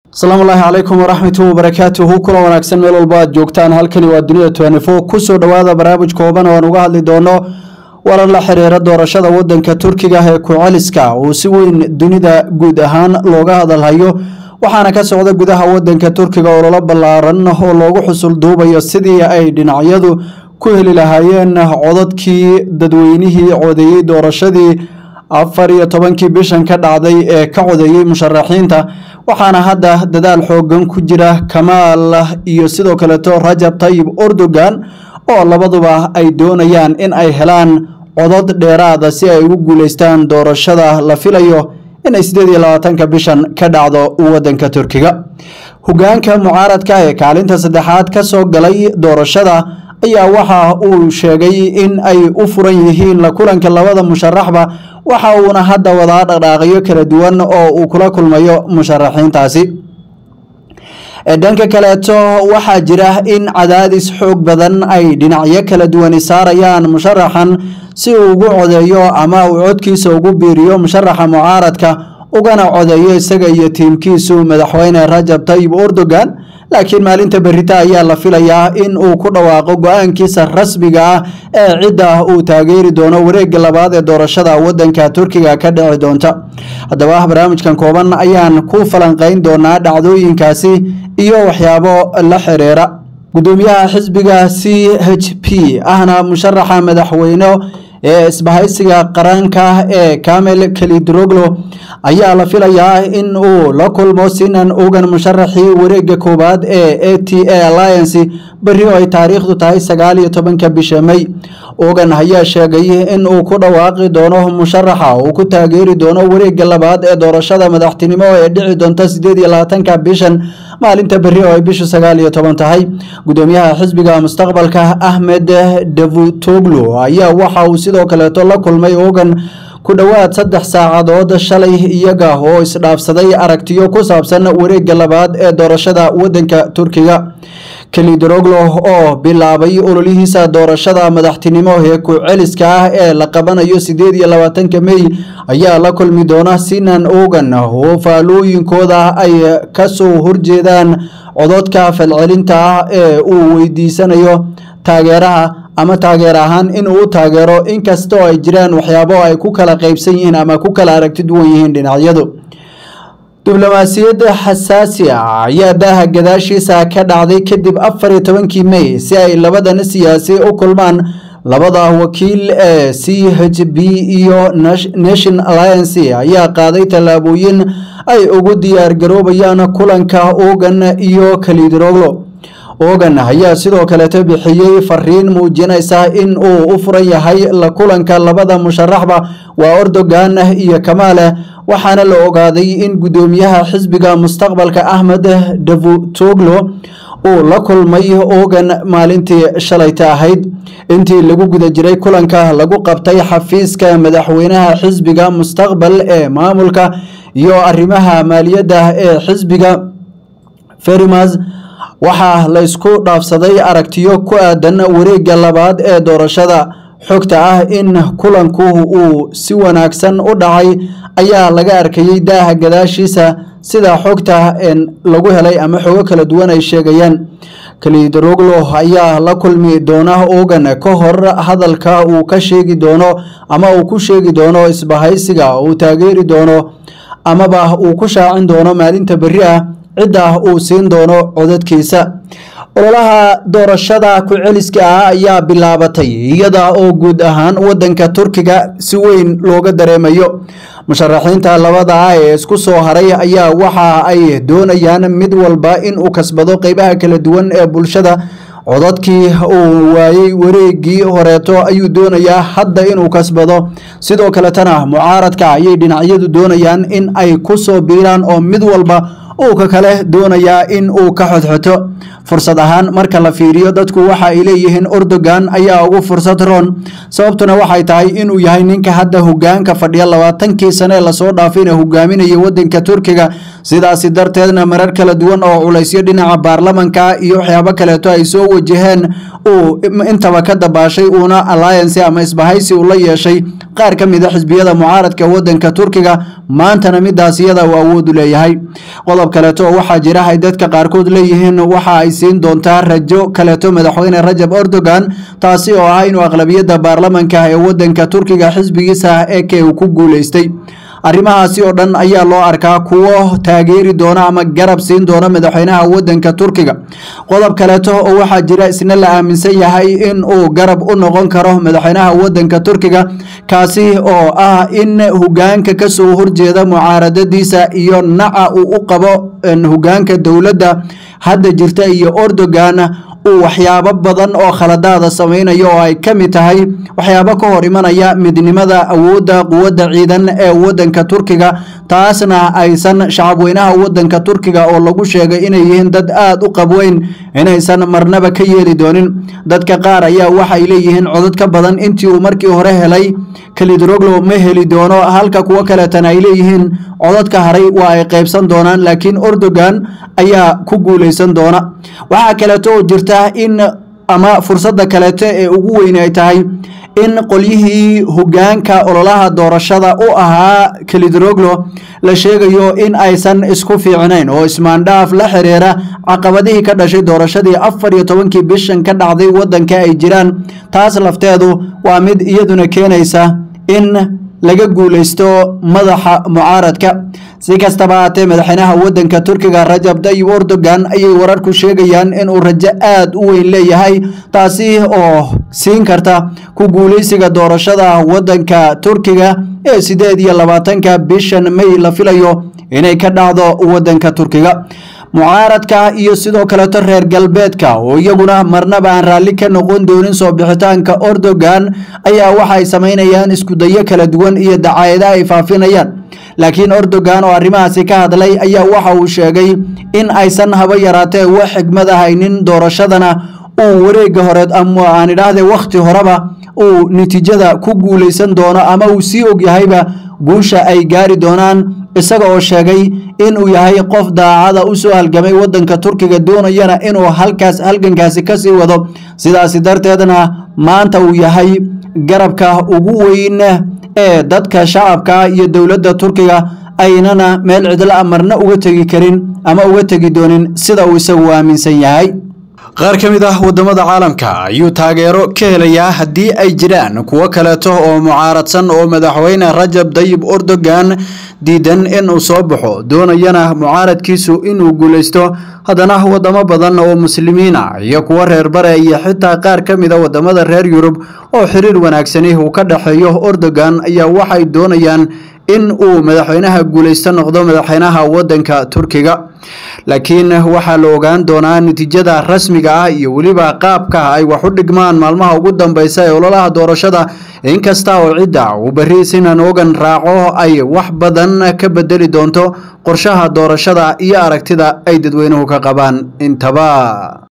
asalaamu ullaahi calaykum waraxmatu wabarakaatuhu kula wanaagsan meel walba aad joogtaan halkani waa dunida twenifo kusoo dhowaada barnaamij kooban oo aan uga hadli doono warar la xiriira doorashada wadanka turkiga ee ku-celiska uu si weyn dunida guud ahaan looga hadalhayo waxaana ka socda gudaha wadanka turkiga ololo ballaaran oo loogu xusul duubayo sidii ay dhinacyadu ku heli lahaayeen codadkii dadweynihii codeeyey doorashadii afar iyo tobankii bishan ka dhacday ee ka codeeyey musharaxiinta waxaana hadda dadaal xoogan ku jira kamaal iyo sidoo kaleeto rajab tayib erdogan oo labaduba ay doonayaan in ay helaan codod dheeraada si ay ugu guuleystaan doorashada la filayo inay sideed iyo labaatanka bishan ka dhacdo wadanka turkiga hogaanka mucaaradka ee kaalinta saddexaad ka soo galay doorashada ayaa waxa uu sheegay in ay u furan yihiin la kulanka labada musharaxba waxa uuna hadda wadaa dhaqdhaaqyo kala duwan oo uu kula kulmayo musharaxiintaasi dhanka kaleeto waxaa jira in cadaadis xoog badan ay dhinacyo kala duwani saarayaan musharaxan si uu ugu codeeyo ama uu codkiisa ugu biiriyo musharaxa mucaaradka ugana codeeyo isaga iyo tiimkiisu madaxweyne rajab tayib erdogan laakiin maalinta berita ayaa la filayaa in uu ku dhawaaqo go-aankiisa rasmiga ah ee cidda uu taageeri doono wareega labaad ee doorashada wadanka turkiga ka dhici doonta haddaba barnaamijkan kooban ayaan ku falanqeyn doonaa dhacdooyinkaasi iyo waxyaabo la xiriira gudoomiyaha xisbiga c h p ahna musharaxa madaxweyne ee isbahaysiga qaranka ee kamel kalidroglo ayaa la filayaa in uu la kulmo sinan ogan musharaxii wareega koowaad ee a t a alliance beri oo ay taariikhdu tahay sagaal iyo tobanka bisha may ogan ayaa sheegay in uu ku dhawaaqi doono musharaxa uu ku taageeri doono wareega labaad ee doorashada madaxtinimo ee dhici doonta sideed iyo labaatanka bishan maalinta beri oo ay bishu sagaal iyo toban tahay gudoomiyaha xisbiga mustaqbalka ahmed davutoglu ayaa waxa uu sidoo kaleeto la kulmay ogan ku dhowaad saddex saacadood shalay iyaga oo isdhaafsaday aragtiyo ku saabsan wareega labaad ee doorashada wadanka turkiga kalidroglo oo bilaabay ololihiisa doorashada madaxtinimo ee ku-celiska ah ee la qabanayo sideed iyo labaatanka mey ayaa la kulmi doona sinan ogan oo faalooyinkooda ay kasoo horjeedaan cododka falcelinta ah ee uu weydiisanayo taageeraha ama taageer ahaan in uu u taageero inkastoo ay jiraan waxyaabo ay ku kala qeybsan yihiin ama ku kala aragti duwan yihiin dhinacyadu diblomaasiyadda xasaasi ah ayaa daaha gadaashiisa ka dhacday kadib afar iyo tobankii mey si ay labadan siyaasi u kulmaan labada wakiil ee c h b iyo nation alliance ayaa qaaday tallaabooyin ay ugu diyaar garoobayaan kulanka ogan iyo kalidroglo ogan ayaa sidoo kaleeto bixiyey fariin muujinaysa in uu u furan yahay la kulanka labada musharaxba waa erdogan iyo kamaale waxaana la ogaaday in gudoomiyaha xisbiga mustaqbalka ahmed davutoglo uu la kulmay ogan maalintii shalayta ahayd intii lagu guda jiray kulanka lagu qabtay xafiiska madaxweynaha xisbiga mustaqbal ee maamulka iyo arrimaha maaliyadda ee xisbiga ferimas waxaa la isku dhaafsaday aragtiyo ku aadan wareega labaad ee doorashada xogta ah in kulanku uu si wanaagsan u dhacay ayaa laga arkayey daaha gadaashiisa sida xogta lagu helay ama xogo kala duwan ay sheegayaan kalidroglo ayaa la kulmi doona ogan ka hor hadalka uu ka sheegi doono ama uu ku sheegi doono isbahaysiga uu taageeri doono amaba uu ku shaacin doono maalinta beri ah cidda uu siin doono codadkiisa ololaha doorashada ku-celiska ah ayaa bilaabatay iyada oo guud ahaan wadanka turkiga si weyn looga dareemayo musharaxiinta labada ah ee isku soo haray ayaa waxa ay doonayaan mid walba in uu kasbado qeybaha kala duwan ee bulshada codadkii uu waayey wareegii horeeto ayuu doonayaa hadda inuu kasbado sidoo kaletana mucaaradka ayay dhinacyadu doonayaan in ay ku soo biiraan oo mid walba uu ka kale doonayaa in uu ka xodxoto fursad ahaan marka la fiiriyo dadku waxa ay leeyihiin erdogan ayaa ugu fursad roon sababtuna waxay tahay inuu yahay ninka hadda hogaanka fadhiya labaatankii sane lasoo dhaafayna hogaaminaya wadanka turkiga sidaasi darteedna marar kala duwan oo culaysyo dhinaca baarlamanka iyo waxyaabo kaleeto ay soo wajaheen uu intaba ka dabaashay uuna alliance ama isbahaysi uu la yeeshay qaar ka mid a xisbiyada mucaaradka wadanka turkiga maantana midaas iyada uu awoodu leeyahay qodob qodob kaleeto oo waxaa jira ay dadka qaarkood leeyihiin waxa ay siin doontaa rajo kaleeto madaxweyne rajab erdogan taasi oo ah inuu aqlabiyadda baarlamanka ee wadanka turkiga xisbigiisa eke uu ku guuleystay arrimahaasi oo dhan ayaa loo arkaa kuwo taageeri doona ama garab siin doona madaxweynaha wadanka turkiga qodob kaleeto oo waxaa jira isna la aaminsan yahay in uu garab u noqon karo madaxweynaha wadanka turkiga kaasi oo ah in hogaanka kasoo horjeeda mucaaradadiisa iyo naca uu u qabo hogaanka dowladda hadda jirta iyo erdogan uu waxyaabo badan oo khaladaada samaynayo oo ay ka mid tahay waxyaabo ka hor imanaya midnimada awoodda quwadda ciidan ee wadanka turkiga taasna aysan shacabweynaha wadanka turkiga oo lagu sheegay inay yihiin dad aada u qabweyn inaysan marnaba ka yeeli doonin dadka qaar ayaa waxay leeyihiin codod ka badan intii uu markii hore helay kalidroglo ma heli doono halka kuwo kaleetana ay leeyihiin cododka haray waa ay qaybsan doonaan laakiin erdogan ayaa ku guuleysan doona waxaa kaleeto oo jirta in ama fursadda kaleeto ee ugu weyn ay tahay in qolyihii hogaanka ololaha doorashada u ahaa kalidroglo la sheegayo in aysan isku fiicnayn oo ismaandhaaf la xiriira caqabadihii ka dhashay doorashadii afar iyo tobankii bishan ka dhacday wadanka ay jiraan taas lafteedu waa mid iyaduna keenaysa in laga guuleysto madaxa mucaaradka si kastaba haatee madaxweynaha wadanka turkiga rajab tayyib erdogan ayay wararku sheegayaan inuu rajo aada u weyn leeyahay taasi oo siin karta ku guuleysiga doorashada wadanka turkiga ee sideed iyo labaatanka bishan may la filayo inay ka dhacdo wadanka turkiga mucaaradka iyo sidoo kaleeto reer galbeedka oo iyaguna marnaba aan raalli ka noqon doonin soo bixitaanka erdogan ayaa waxay samaynayaan iskudayo kala duwan iyo dacaayada ay faafinayaan laakiin erdogan oo arrimahaasi ka hadlay ayaa waxa uu sheegay in aysan haba yaraatee wax xigmad ahaynin doorashadana uu wareega horeed ama aan idhaahde wakhti horeba uu natiijada ku guuleysan doono ama uu sii ogyahayba guusha ay gaari doonaan isaga oo sheegay inuu yahay qof daacada u soo halgamay wadanka turkiga doonayana inuu halkaas halgankaasi kasii wado sidaasi darteedna maanta uu yahay garabka ugu weyn ee dadka shacabka iyo dowladda turkiga aynana meel cidla marna uga tegi karin ama uga tegi doonin sida uu isagu aaminsan yahay qaar ka mid ah wadamada caalamka ayuu taageero ka helayaa haddii ay jiraan kuwo kaleeto oo mucaaradsan oo madaxweyne rajab tayyib erdogan diidan inuu soo baxo doonayana mucaaradkiisu inuu guuleysto haddana wadamo badan oo muslimiina iyo kuwo reer bare iyo xitaa qaar ka mid a wadamada reer yurub oo xiriir wanaagsani uu ka dhexeeyo erdogan ayaa waxay doonayaan in uu madaxweynaha guuleysto noqdo madaxweynaha wadanka turkiga laakiin waxaa la ogaan doonaa natiijada rasmiga ah iyo weliba qaabka ay wax u dhigmaan maalmaha ugu dambeysa ee ololaha doorashada inkasta oo cidda uu berri sinan ogan raaco ay wax badan ka bedeli doonto qorshaha doorashada iyo aragtida ay dadweynuhu ka qabaan intaba